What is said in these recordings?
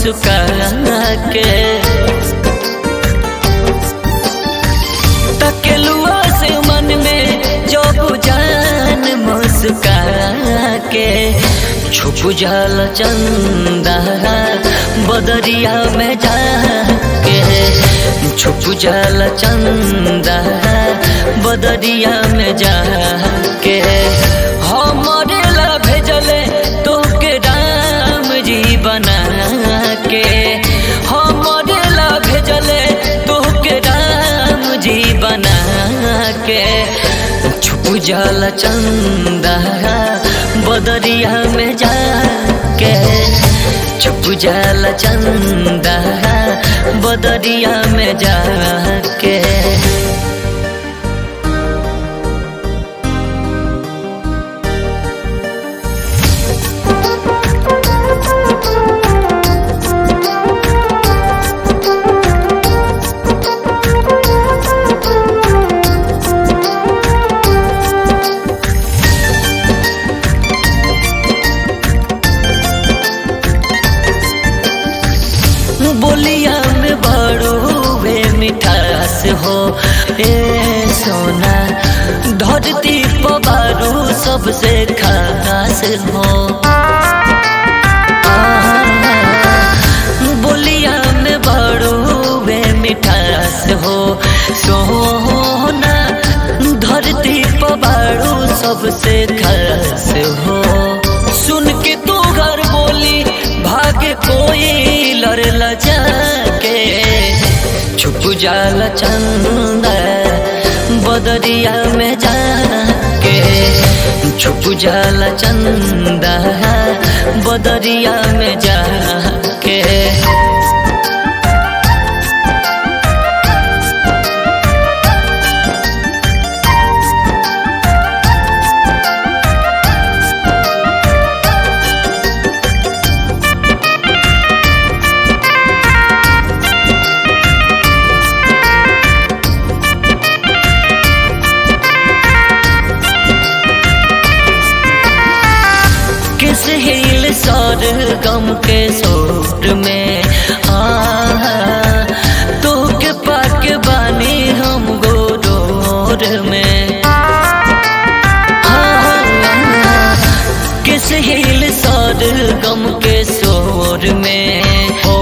मुस्का के तकेलुआ से मन में जो जान मुस्का के छुप जल चंदा बदरिया में जाके छुप जल चंदा बदरिया में जाके हमरे ला भेजले तो के राम जी बना के हमरे ला भेजले तो के राम जी बना के छुप जल चंदा बदरिया में जाके छुप जल चंदा बदरिया में जाके बोलिया में बड़ो वे मिठास हो ए सोना धरती पबारू सबसे खास हो आ, बोलिया में बड़ो वे मिठास हो सोना धरती पबारू सबसे खास हो सुन के तू घर बोली भागे कोई लड़ जाके छुप जाल चंदा बदरिया में जाके छुप जाल चंदा बदरिया में जाके किस हिल सौर गम के सोर में आ तो के पाक बानी हम गोरोर में आ, किस हिल सौर गम के सोर में ओ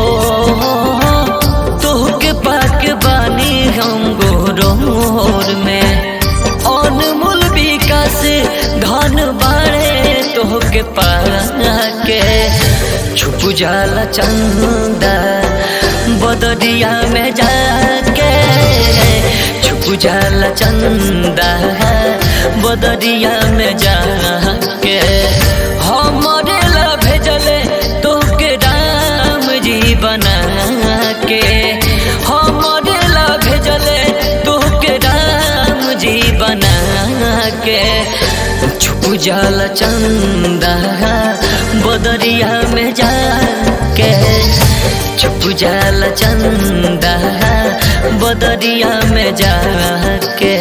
तो के पाक बानी हम गोरोर में अनमोल विकास धन बाड़े तोहके पाके छुप जाला चंदा बदरिया में जाके छुप जाला चंदा बदरिया में जाके हमरे ला भेजले तोहके राम जी बना के हमरे ला भेजले तोहके राम जी बना के छुप जाल चंदा बदरिया में जाके छुप जाल चंदा बदरिया में जाके